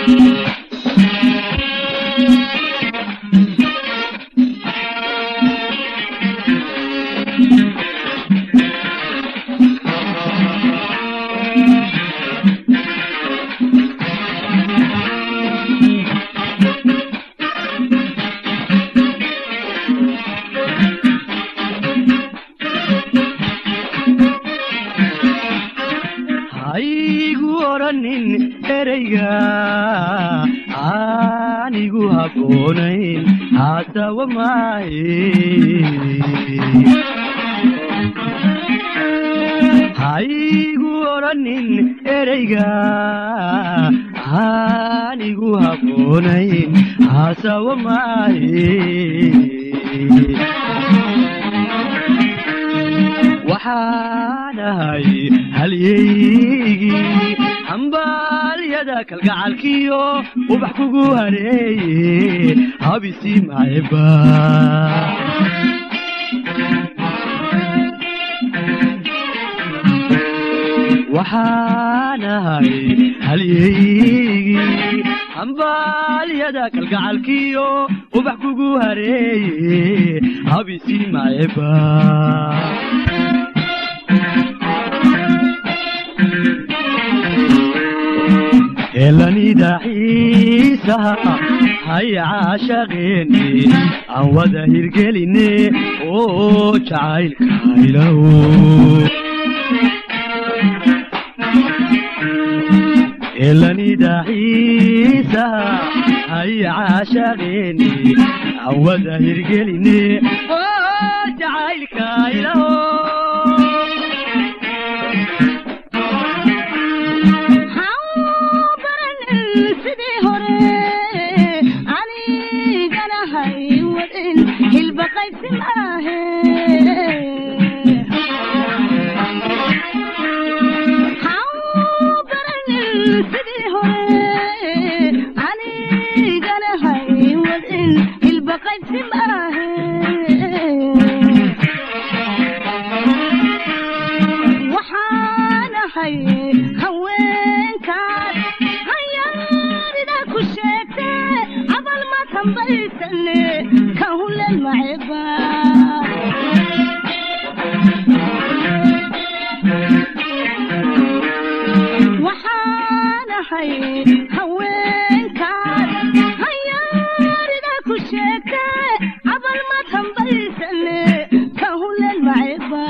haygu odhanin ereyga aanigu habboonayn haasawa maaye haygu odhanin ereyga aanigu habboonayn haasawa maaye waxaan ahay halyeygii hambaalyada kalgacalkiyo ubax kugu hareeye habisi maciba waxaan ahay halyeygii hambaalyada kalgacalkiyo ubax kugu hareeye habisi maciba helanida xiisaha haya caashaqeeni aan wada hirgeline oo jacaylkaylow helanida xiisaha haya caashaqeeni aan wada hirgeline oo jacaylkaylow sidii hore anigana hay wadin hilba qaybsi maahe sidii hore anigana hay wadin hilba qaybsi maahe waxaan ahay haweenkaas hayaarida ku sheegte abal ma tambaysane ka hulen maceba waxaan ahay haweenkaas hayaarida ku sheegte abal ma tambaysane ka hulen maceba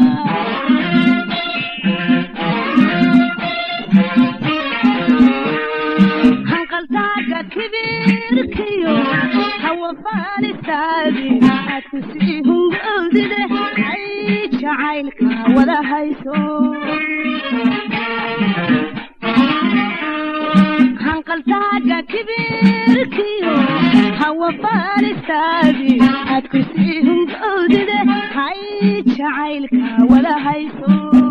hanqaltaaga kibirkiyo hawa faalistaadi aad ku sii hungoodide ay jacaylka wada hayso hanqaltaaga kibirkiyo hawa faalistaadi aad ku sii hungoodide ay jacaylka wada hayso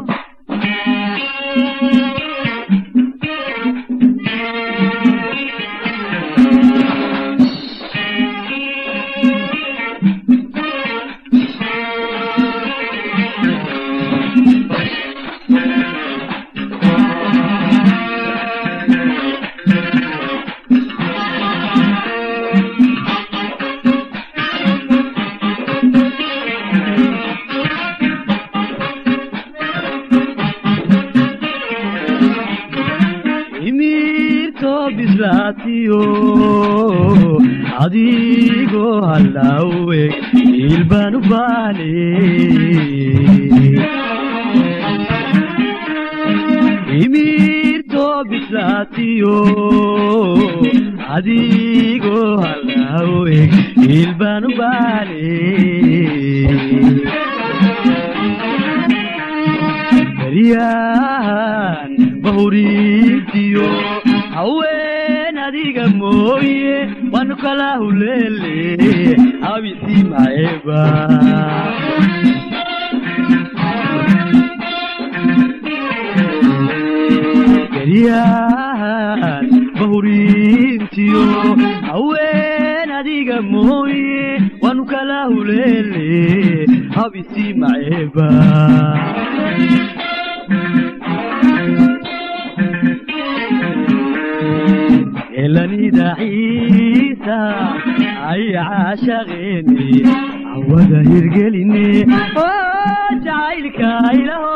imirto bislaatiyo adigoo hallaawe ilbaan u baane imirto bislaatiyo adigoo hallaawe ilbaan u baane baryahan bahuriintiyo haween adiga mooye waanu kala huleele abisi maeba baryahan bahuriintiyo haween adiga mooye waanu kala huleele habisi maeba helanida ciisa ay caashaqeeni cawada hirgeline oo jacaylka ilaho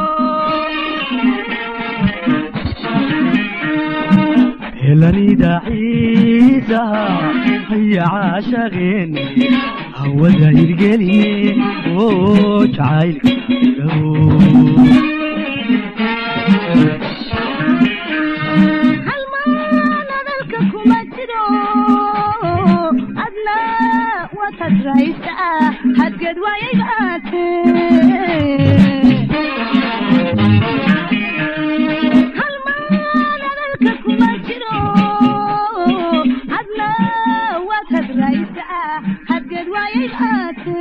helanida ciisa ay caashaqeeni hawada hirgeline oo jacaylka ilaho halmaan hadalka kuma jiro adna watad raysa hadgeed waayay baate halmaan hadalka kuma jiro adna watad raysa hadgeed waayay baate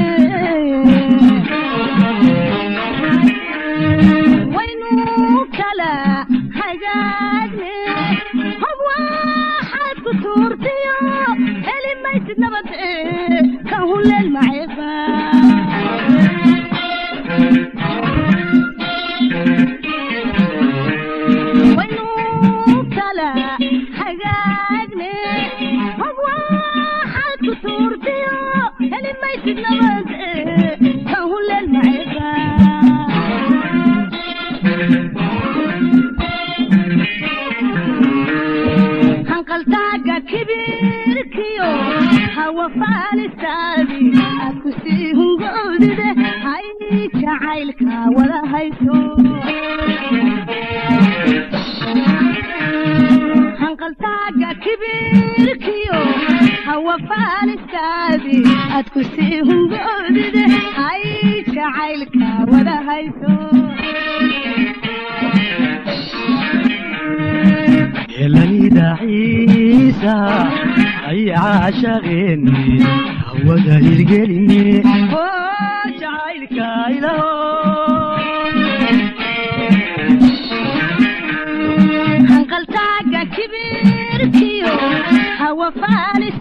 waynu kala hagaagne hob waxaad ku tuurtiyo heli maysid nabad kan huleel maceeba waynu kala hagaagne hob waxaad ku tuurtiyo heli maysid nabad kan huleel maceeba hanqaltaaga kibirkiyo hawa faalistaadi aad ku sii hungoodide hay jacaylka wada hayso hanqaltaaga kibirkiyo hawa faalistaadi aad ku sii hungoodide hay jacaylka wada hayso helanida ciisa ay caashaqeeni hawada hirgeline oo jacaylka ilaho hanqaltaaga kibirkiyo hawa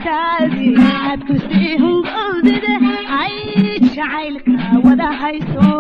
faalistaadi aad ku sii hungoodide ay jacaylka wada hayso